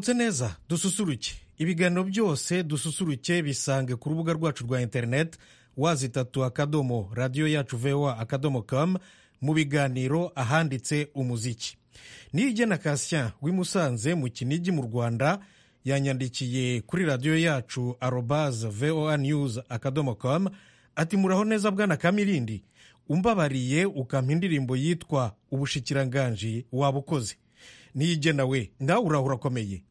Mutse neza dususuruke ibiganiro byose dususuruke bisange ku rubuga rwacu rwa interineti wazitatu akadomo radiyo yacu vewa akadomo kamu mu biganiro ahanditse umuziki nirye na kasien w'i musanze mu kinigi mu rwanda yanyandikiye kuri radiyo yacu arobaze voa news akadomo kamu ati muraho neza bwana kamirindi umbabariye ukampa indirimbo yitwa ubushikiranganji wabukoze niyige nawe nawe uraho urakomeye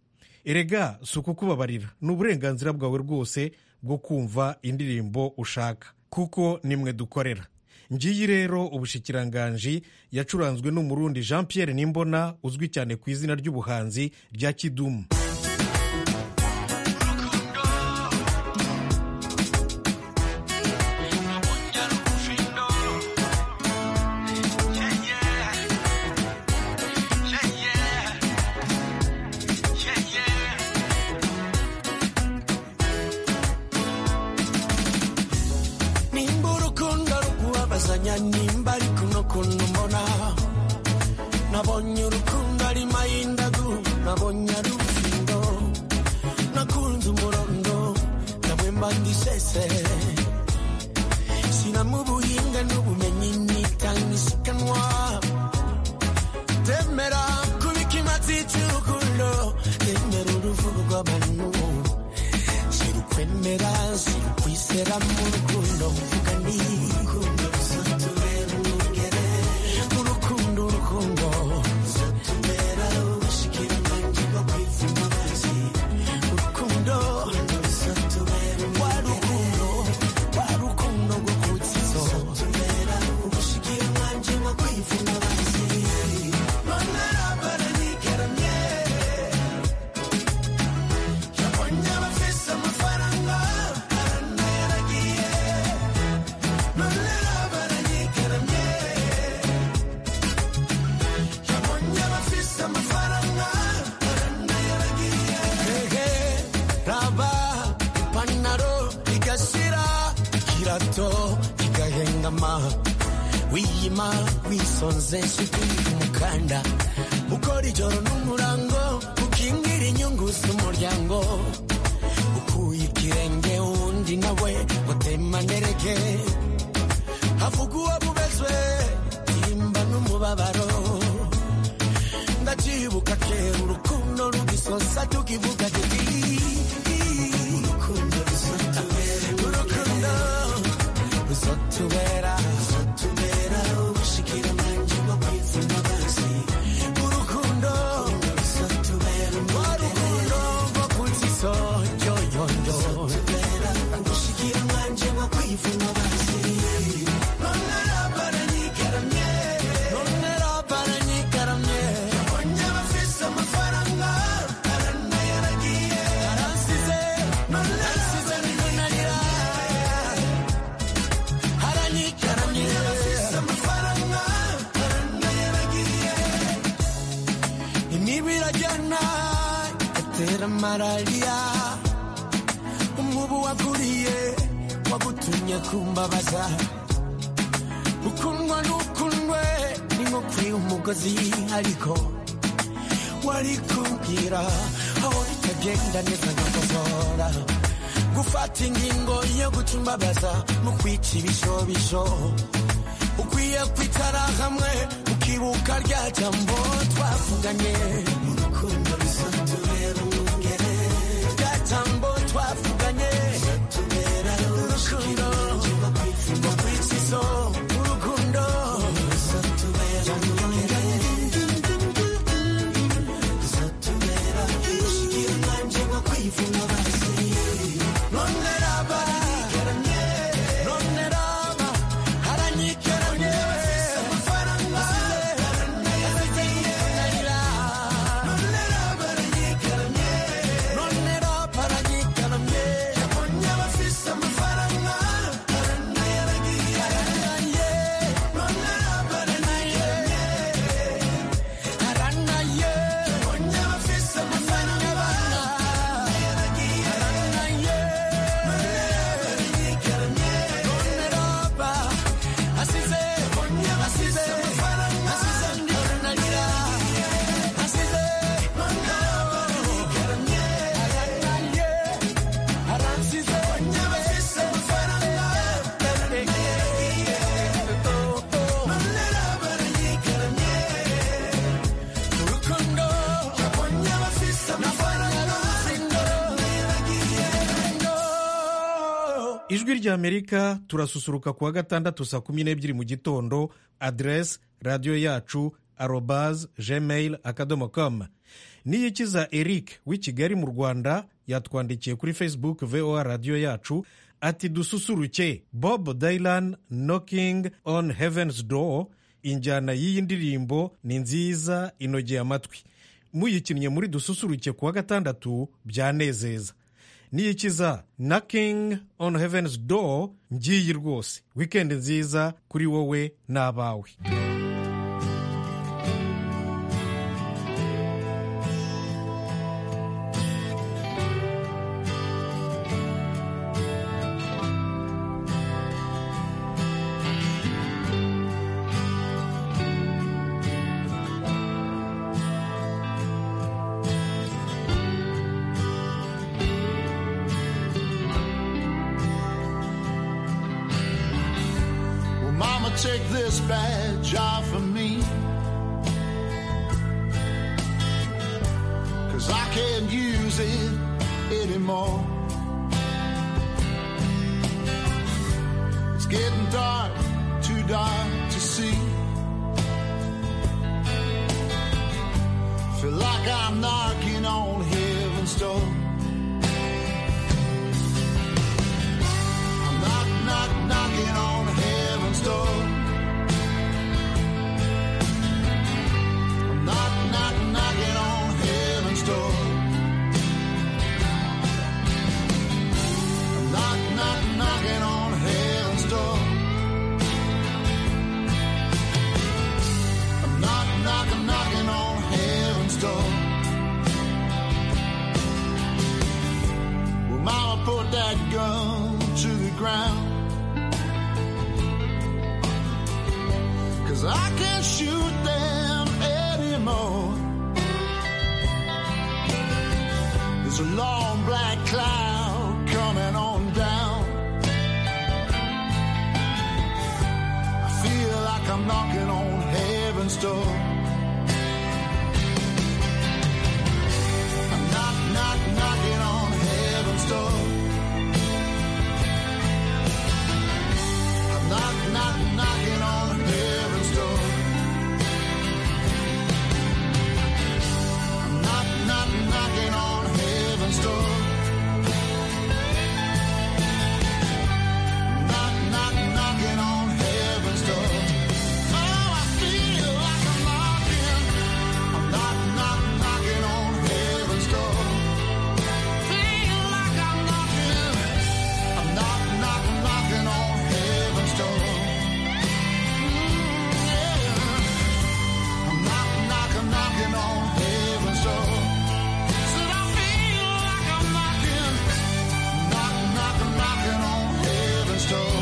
erega si ukukubabarira ni uburenganzira bwawe rwose bwo kumva indirimbo ushaka kuko nimwe dukorera ngiyi rero ubushikiranganji yacuranzwe n'umurundi jean Pierre nimbona uzwi cyane ku izina ry'ubuhanzi rya kidumu nimba urukundo rukubabazanya nimba ariko no kuntu mbona nabonye urukundo ari mayindagu nabonye ari urufindo nakunze umurondo ndabwemba ndisese sinamu ubuhinga n'ubumenyi nitanga isiganwa temera kubika imatsi cy'urukundo temera uruvugo rw'abantu sirukwemera sirukwizera mu rukundo mvuga ni urukundo ruzatubera umugere mu rukundo urukundo ruzatubera ubushikiranganji bwo kwitsa imbabazi urukundo ruzatubera wa rukundo wa rukundo rwo kutsa izo ruzatubera ubushikiranganji bwo kwitsa imbabazi None rabara nikeramye Yabonye abafise amafaranga aranayaragiye none baranyikaramye yabonye abafise amafaranga aranayaragiye hehe raba ipantaro igashira ikirato igahengama wiyima wisonze nshuti umukanda ukora ijoro n'umurango ukingira inyungu z'umuryango ukuye ikirenge uwundi nawe utemanereke havuga uwo mubezwe timba n'umubabaro ndacyibuka kera urukundo rugisosa tukivuga tuti urukundo ruzatubera urukundo ruzatubera ruzatubera ubushikiranganji bwo kwitsa imbabazi urukundo ruzatubera urukundo rwo kutsa isoyoyoyo ruzatubera ubushikiranganji bwo kwitsa imbabazi none rabara nyikaramye none rabara nyikaramye yabonye abafise amafaranga aranayaragiye aransize none aransize niko nariraye haranyikaramye abafise amafaranga aranayaragiye imibirajyana atera malariya umubu wakuriye wagutumye kumbabaza ukundwa n'ukundwe ni nko kuri umugozi ariko wari kumbwira aho bitagenda neza nkakosora gufata ingingo yo guca imbabaza mu kwica ibishobisho ukwiye kwicara hamwe ukibuka rya jambo twavuganye urukundo ruzatubera umugere rya jambo twavuganye ruzatubera urukundo rwo kwitsa izo urukundo ruzatubera umugere ruzatubera ubushikiranganji bwo kwitsa imbabazi none raba none raba haranyikaranye amafaranga aranayaragiye ijwi ry'amerika turasusuruka kuwa gatandatu saa kumi n'ebyiri mu gitondo aderesi radiyo yacu arobaze gmail akadomo com niyikiza eric w'i kigali mu rwanda yatwandikiye kuri facebook voa radiyo yacu ati dususuruke bob dylan knocking on heaven's door injyana y'iyi ndirimbo ni nziza inogeye amatwi muyikinnye muri dususuruke kuwa gatandatu byanezeza niyikiza knocking on heaven's door ngiyi rwose wikendi nziza kuri wowe n'abawe Well, Mama, take this badge off of me. Cause I can't use it anymore. It's getting dark, too dark to see. Feel like I'm knocking on heaven's door. I'm knock, knock, knocking on heaven's door. I'm knock, knock, knocking on heaven's door. I'm knock, knock, knocking on heaven's door. I'm knock, knock, knocking on heaven's door. Well, Mama put that gun to the ground. Cause I can't shoot them anymore. There's a long black cloud coming on down. I feel like I'm knocking on heaven's door. I'm knock, knock, knocking on heaven's door. I'm knock, knock, knocking on heaven's door. I'm knock, knock, knocking on heaven's door. Knock, knock, knocking on heaven's door. Oh, I feel like I'm knocking. I'm knock, knock, knocking on heaven's door. Feel like I'm knocking. I'm knock, knock, knocking on heaven's door. Mm, yeah. I'm knock, knock, knocking on heaven's door. Said I feel like I'm knocking, knock, knock, knocking on heaven's door.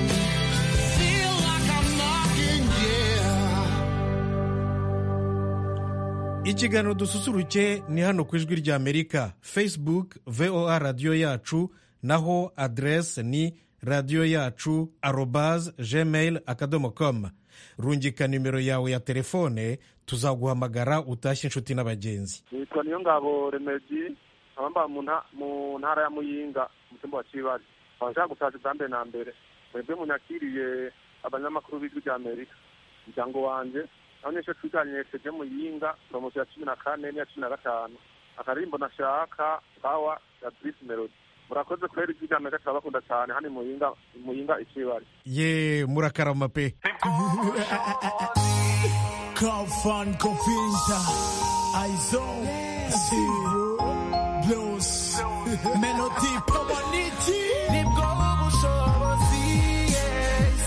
Feel like I'm knocking, yeah. ikiganiro dususuruke ni hano ku ijwi ry'amerika facebook voa radiyo yacu naho aderesi ni radiyo yacu arobaze gmail akadomo com rungika nimero yawe ya telefone tuzaguhamagara utashye inshuti n'abagenzi nitwa niyo ngabo remedi nkaba mba mu nta- mu ntara ya muyinga mu cyumba wa kibari nkaba nshaka gusaba bwa mbere na mbere mwebwe munyakiriye abanyamakuru b'ijwi rya amerika umuryango wanjye naho nicyo twiganiriye tuje muyinga poromosiyo ya cumi na kane n'iya cumi na gatanu akarimbo nashaka pawa ya dirisi melodi murakoze kubera ijwi rya amerika turabakunda cyane hano i muyinga i muyinga ikibari ye murakarama pe Crowdfund Confinta Aizo Zero Blues Melody Pomoniti Nibwo ubushobozi yes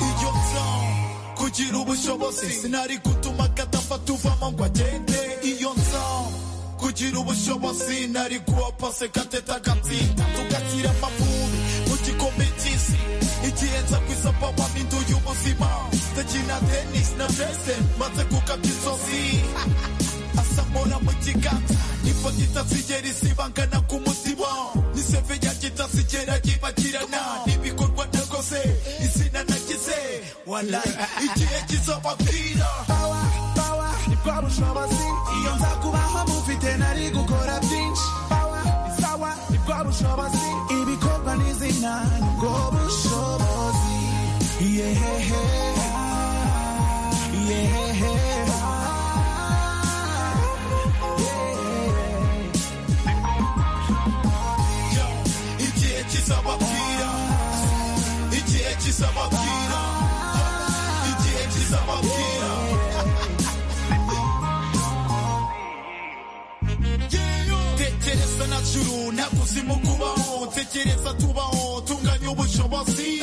iryo nzamo kugira ubushobozi sinari gutuma kadafata uvamo ngo agende iyo nzamo kugira ubushobozi nari guha pase gateta agatsinda tugashyira amavubi mu gikombe cy'isi igihe nza ku isapapa n'indu y'ubuzima ndakina tenisi na vese maze kugabya inzozi gikata ifoto itasigera isibangana ku muzibo n'iseve yanjye itasigera ryibagirana n'ibikorwa nakoze izina nagize walayi igihe kizobabwira nibwo bushobozi iyo nza kubaho mufite nari gukora byinshi Power, sawa nibwo bushobozi ibikorwa n'izina nibwo bushobozi yehehe yehehe yo igihe kizababwira igihe kizababwira igihe kizababwira tekereza na juru nta kuzimu kubaho tekereza tubaho tunganya ubushobozi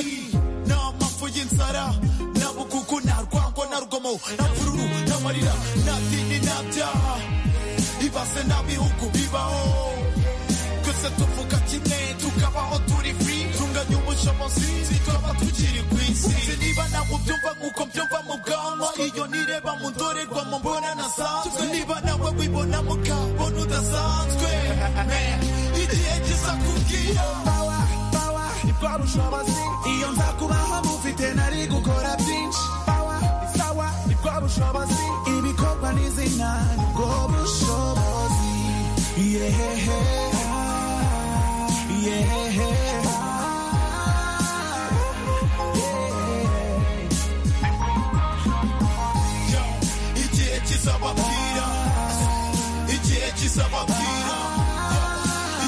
nta mpamvu y'inzara nta bukuku nta rwango nta rugomo nta mvururu nta marira nta dini nta byaha ibase nta bihugu bibaho twese tuvuga kimwe tukabaho turi free tunganya ubushobozi tukaba tukiri ku isi Sinzi niba ntabwo byumva nk'uko byumva mu bwanwa iyo nireba mu ndorerwamo mbona nasanzwe niba nawe wibona mu kabona udasanzwe Man, igihe kiza kubwira Power, power, nibwo bushobozi iyo nza kubaho mufite nari gukora byinshi Power, sawa nibwo bushobozi ibikorwa n'izina nibwo bushobozi yehehe ah, yehehe ah, yeah. Yo, igihe kizababwira igihe kizababwira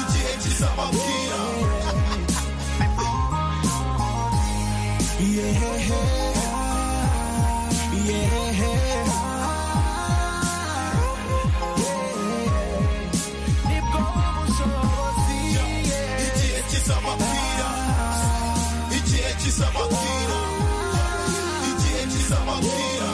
igihe kizababwira igihe kizababwira igihe kizababwira igihe kizababwira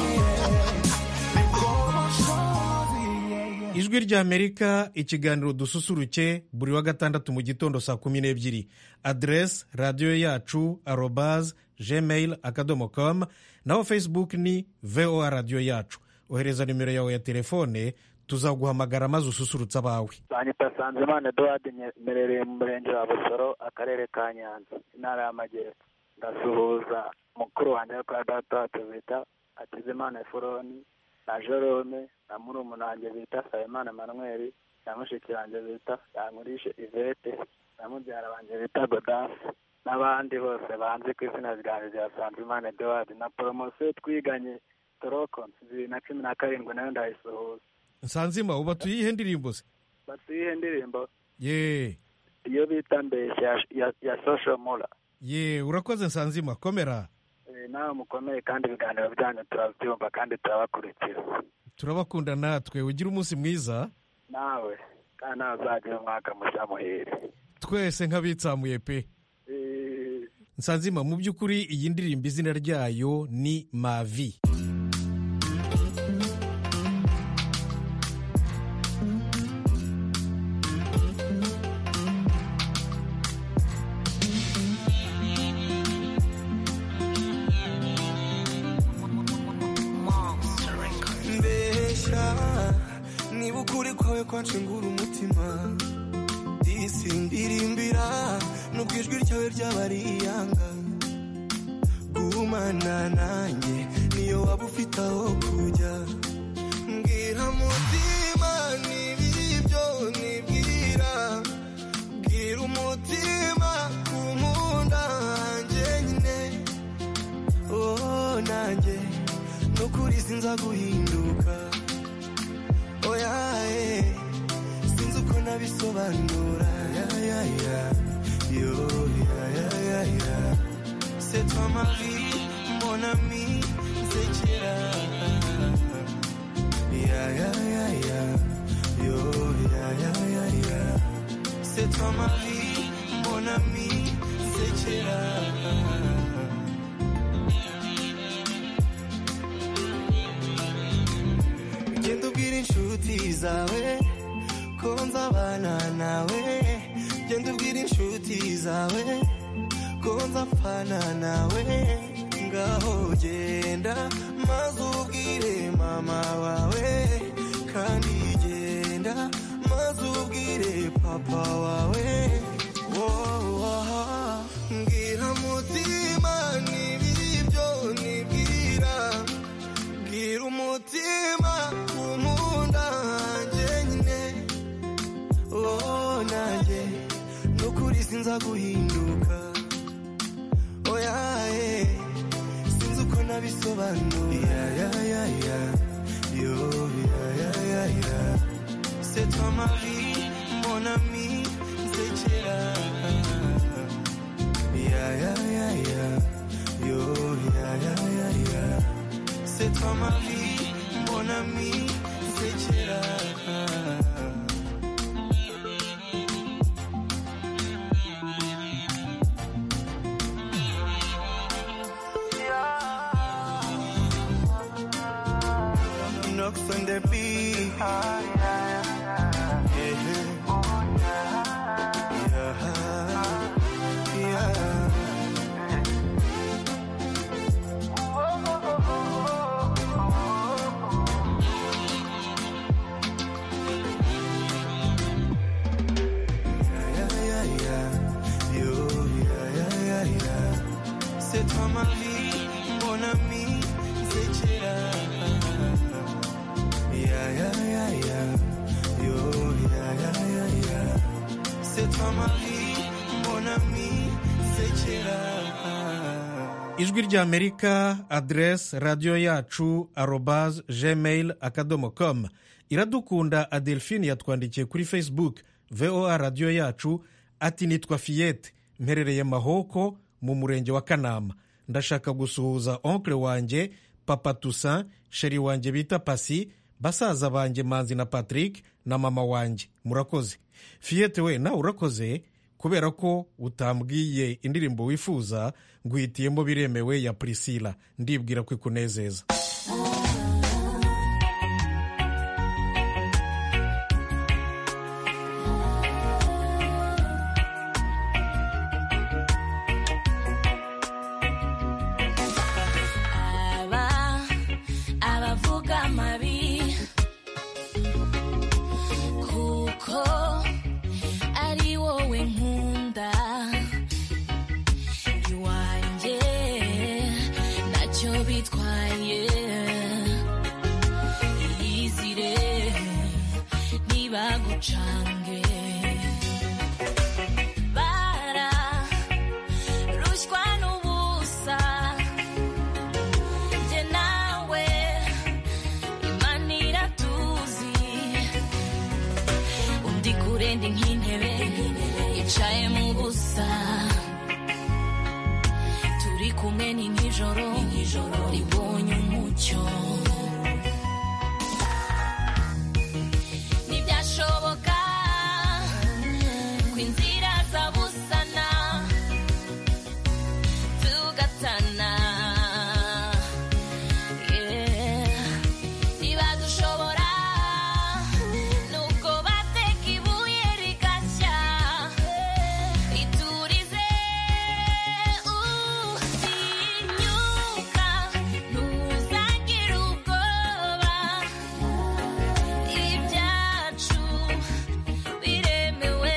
ijwi ry'amerika ikiganiro dususuruke buri wa gatandatu mu gitondo saa kumi n'ebyiri aderesi radiyo yacu arobaze gmail akadomo com naho facebook ni voa radiyo yacu ohereza nimero yawe ya telefone tuzaguhamagara maze ususurutse abawe banyita Sanzimana Eduard mperereye mu murenge wa Busoro akarere ka Nyanza intara y'Amajyepfo ndasuhuza mukuru wanjye kwa data wacu bita Hakizimana Efuroni na Jerome na murumuna wanjye bita Nsabimana Emmanuel na mushiki wanjye bita Yankurishe Yvette na mubyara wanjye bita Godasi n'abandi bose banzi ku izina ryanjye rya Sanzimana Eduard na poromosiyo twiganye Toroko bibiri na cumi na karindwi nayo ndayisuhuza nsanzima uba tuyihe ndirimbo se batuyihe indirimbo ye iyo bita mbeshya ya, ya, ya social mula ye urakoze nsanzima komera Eh, nawe mukomeye kandi ibiganiro byanyu turabyumva kandi turabakurikira turabakunda natwe ugire umunsi mwiza nawe kandi nawe uzagira umwaka mushya muhire twese nk'abitsamuye pe Eh, nsanzima mu by'ukuri iyi ndirimbo izina ryayo ni mavi mbeshya niba ukuri kwawe kwacengura umutima disimbirimbira nubwo ijwi ryawe ryaba ari iyanga gumana nanjye niyo waba ufite aho kujya mbwira mutima niba ibyo nibwira bwira umutima ku nkunda njyenyine oh nanjye nukuri sinza guhinduka oya eh, sinzi uko nabisobanura ya ya ya yo ya ya ya ya c'est toi ma vie mon ami c'est kera ya ya ya ya yo ya ya ya ya c'est toi ma vie mon ami c'est kera genda ubwira inshuti zawe ko nzabana nawe genda ubwira inshuti zawe ko nzapfana nawe ngaho genda maze ubwire mama wawe kandi genda papa wawe woha mbwira mutima n'ibiri byo nibwira mbwira umutima kumunda hanjye nyine oh nanjye n'ukuri sinza guhinduka oya eh, sinzi uko nabisobanura ya ya ya yo ya ya ya ya C'est toi Marie, mon ami, c'est là. Ya ya ya ya, yo ya ya ya ya. C'est toi Marie, mon ami, c'est là. Knocks on the beat. Yeah. Yeah. Yeah, yeah, yeah. Yo, yeah, yeah, yeah, yeah. C'est toi ma vie, mon ami, c'est Chira. Yeah, yeah, yeah, yeah. Yo, yeah, yeah, yeah, yeah. C'est toi ma vie, mon ami, c'est Chira. ijwi rya amerika aderesi radiyo yacu arobaze gmail akadomo komu iradukunda adelphine yatwandikiye kuri facebook voa radiyo yacu ati nitwa fiyete mperereye mahoko mu murenge wa kanama ndashaka gusuhuza onkle wanjye papa tusa sheri wanjye bita pasi basaza banjye manzi na patrick na mama wanjye murakoze fiyete we nawe urakoze kubera ko utambwiye indirimbo wifuza nguhitiyemo biremewe ya priscilla ndibwira ko ikunezeza aba abavuga amabi kuko ari wowe nkunda iwanjye ntacyo bitwaye iyizire ntibagucange bara rushywa n'ubusa njye nawe imana iratuzi undi kure ndi nk'intebe yicaye mu busa turi kumwe ni nk'ijoro ribonye umucyo ntibyashoboka ko inzira zabusana tugatana niba dushobora nubwo bateka ibuye rigashya riturize utinyuka ntuzagire ubwoba ibyacu biremewe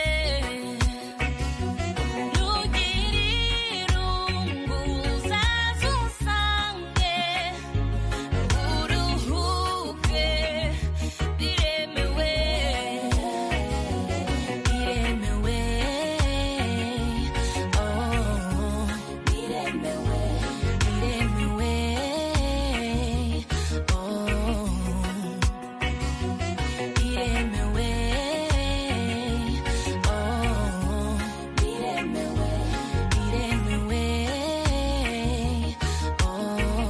ntugire irungu uzaze usange uruhuke biremewe biremewe oh biremewe biremewe oh biremewe oh biremewe biremewe oh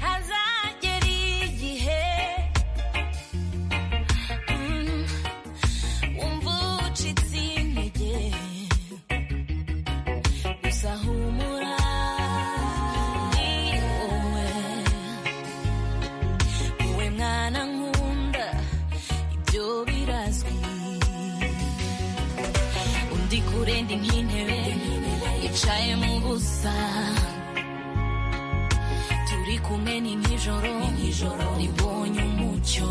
hazagera igihe mm, wumva ucitse intege gusa humura ni wowe wowe mwana nkunda ibyo birazwi undi kure ndi nk'intebe yicaye mu busa turi kumwe ni nk'ijoro ribonye umucyo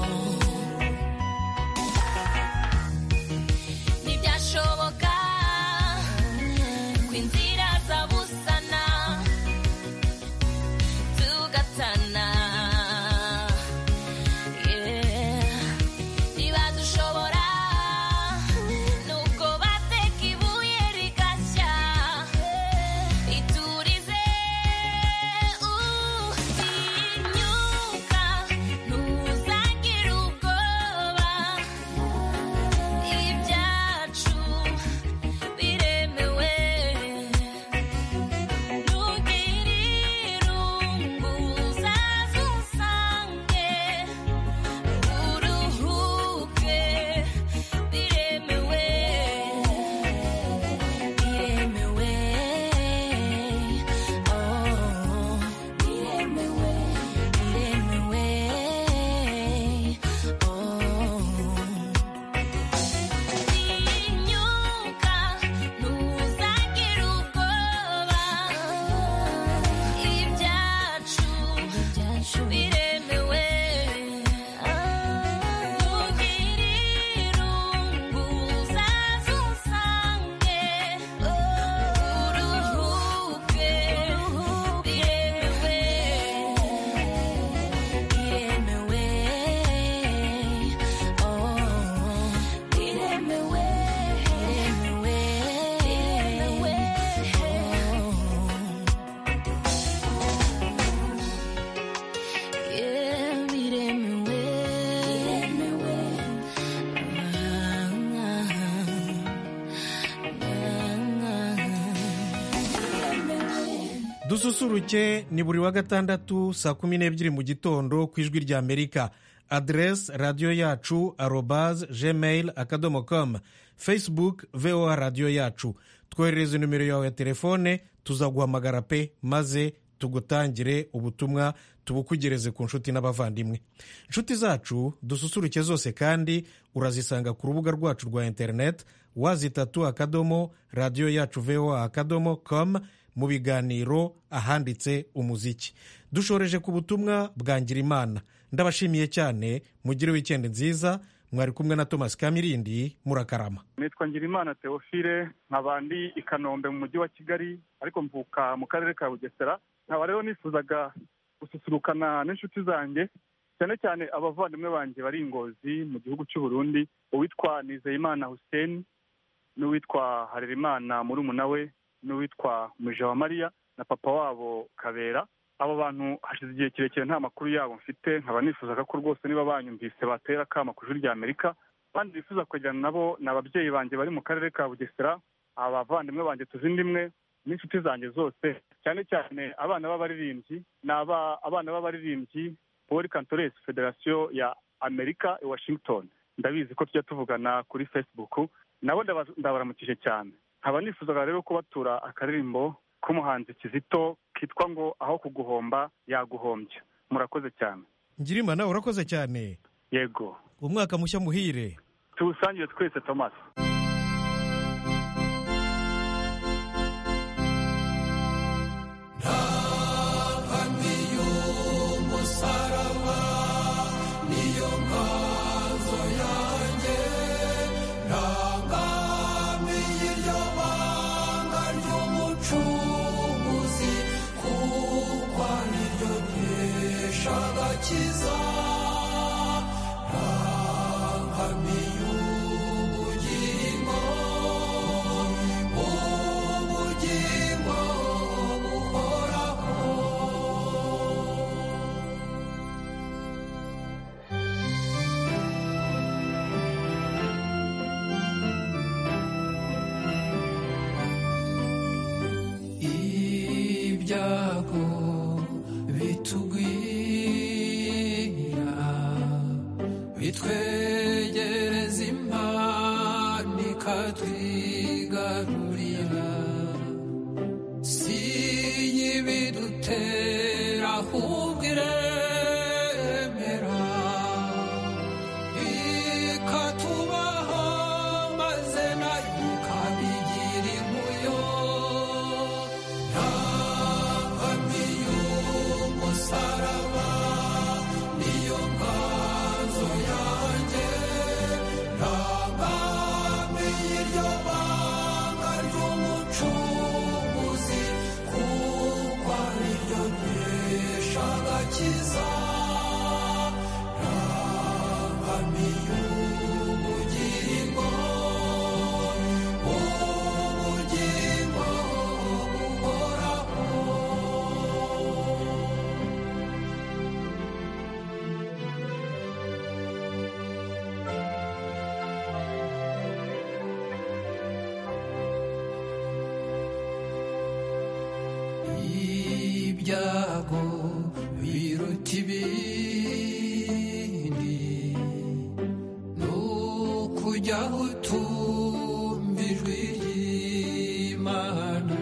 inzira zabusana tugatana Yeah. niba dushobora nuko bateka ibuye rigashya iturize utinyuka ntuzagire ubwoba ibyacu biremewe ntugire irungu uzaze usange uruhuke biremewe biremewe oh biremewe biremewe oh Tinyuka ntuzagire ubwoba ibyacu biremewe ntugire irungu uzaze usange uruhuke biremewe biremewe oh biremewe biremewe biremewe dususuruke ni buri wa gatandatu saa kumi n'ebyiri mu gitondo ku ijwi rya amerika aderesi radiyo yacu arobaze gmail akadomo komu facebook voa radiyo yacu twoherereze nimero yawe ya telefone tuzaguhamagara pe maze tugutangire ubutumwa tubukugereze ku nshuti n'abavandimwe inshuti zacu dususuruke zose kandi urazisanga ku rubuga rwacu rwa interineti wazitatu akadomo radiyo yacu voa akadomo komu mu biganiro ahanditse umuziki dushoreje ku butumwa bwa ngirimana ndabashimiye cyane mugire wikendi nziza mwari kumwe na thomas kamirindi murakarama nitwa ngirimana teofile nkaba ndi i kanombe mu mujyi wa kigali ariko mvuka mu karere ka bugesera nkaba rero nifuzaga gususurukana n'inshuti zanjye cyane cyane abavandimwe banjye bari i ngozi mu gihugu cy'u Burundi uwitwa nizeyimana hussein n'uwitwa harerimana murumuna we n'uwitwa mujawamariya na papa wabo kabera abo bantu hashize igihe kirekire nta makuru yabo mfite nkaba nifuzaga ko rwose niba banyumvise batera akama ku ijwi rya amerika abandi bifuza kwegerana nabo ni ababyeyi banjye bari mu karere ka bugesera abavandimwe banjye tuzindi imwe n'inshuti zanjye zose cyane cyane abana b'abaririmbyi ni aba- abana b'abaririmbyi poli kantoresi federasiyo ya amerika i washington ndabizi ko tujya tuvugana kuri facebook nabo ndaba- ndabaramukije cyane nkaba nifuzaga rero kubatura akaririmbo k'umuhanzi kizito kitwa ngo aho kuguhomba yaguhombya murakoze cyane ngirimana urakoze cyane yego umwaka mushya muhire tuwusangire twese thomas ibyago bitugwira bitwegereza impano ikatwigarurira si y'ibidutera ahubwo iremera ikatubaho maze nayo ukabigira inkuyo Thank you. ibyago biruta ibindi ni ukujyaho utumva ijwi ry'imana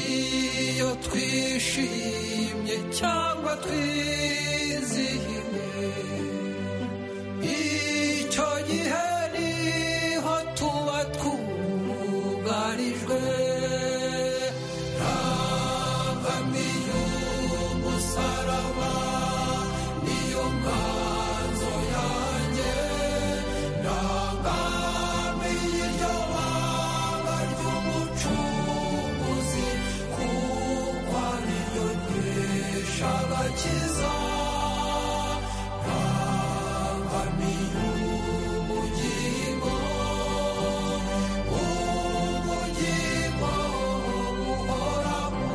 iyo twishimye cyangwa twizihiwe icyo gihe niho tuba twugarijwe ntakambi y'umusaraba niyo mwanzo yanjye ntakambi y'iryo banga ry'umucunguzi kuko ariyo nkesha agakiza ntakambi y'ubugingo ubugingo buhoraho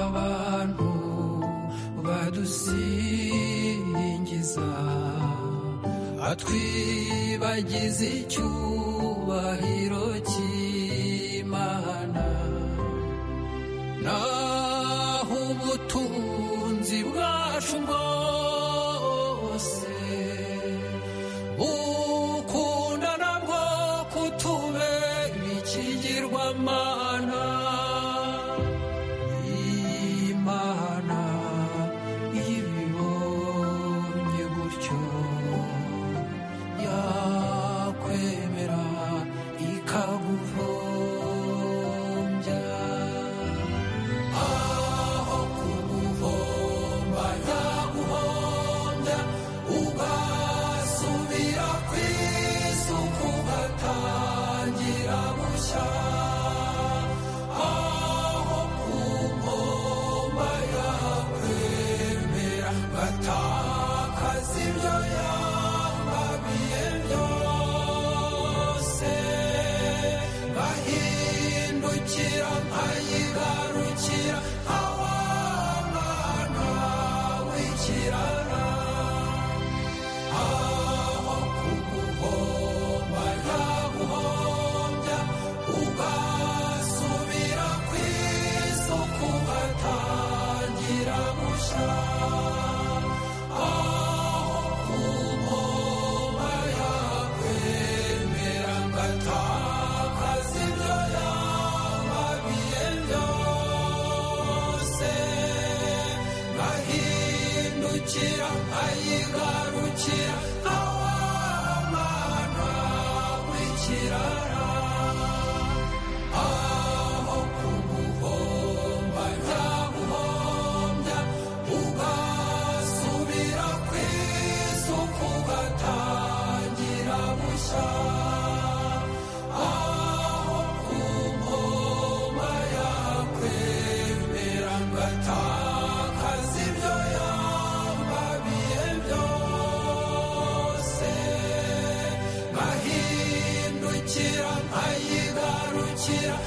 abantu badusingiza batwibagize icyubahiro cy'imana naho ubutunzi bwacu bwose bukunda nabwo kutubera ikigirwamana imana ibibonye gutyo yakwemera ikaguhombya aho kuguhomba yaguhombya ugasubira ku isuku ugatangira gushya aho kumpomba yakwemera ngatakaza ibyo yambabiye byose ngahindukira nkayigarukira nkawamwana w'ikirara aho kuguhomba yaguhombya ugasubira ku isoko ugatangira gushya aho kumpomba yakwemera ngatakaza ibyo yambabiye byose ngahindukira nkayigarukira nkawamwana w'ikirara aho kuguhomba ntaguhombya ugasubira ku isoko ugatangira gushya aho kumpomba yakwemera ngatakaza ibyo yambabiye byose ngahindukira nkayigarukira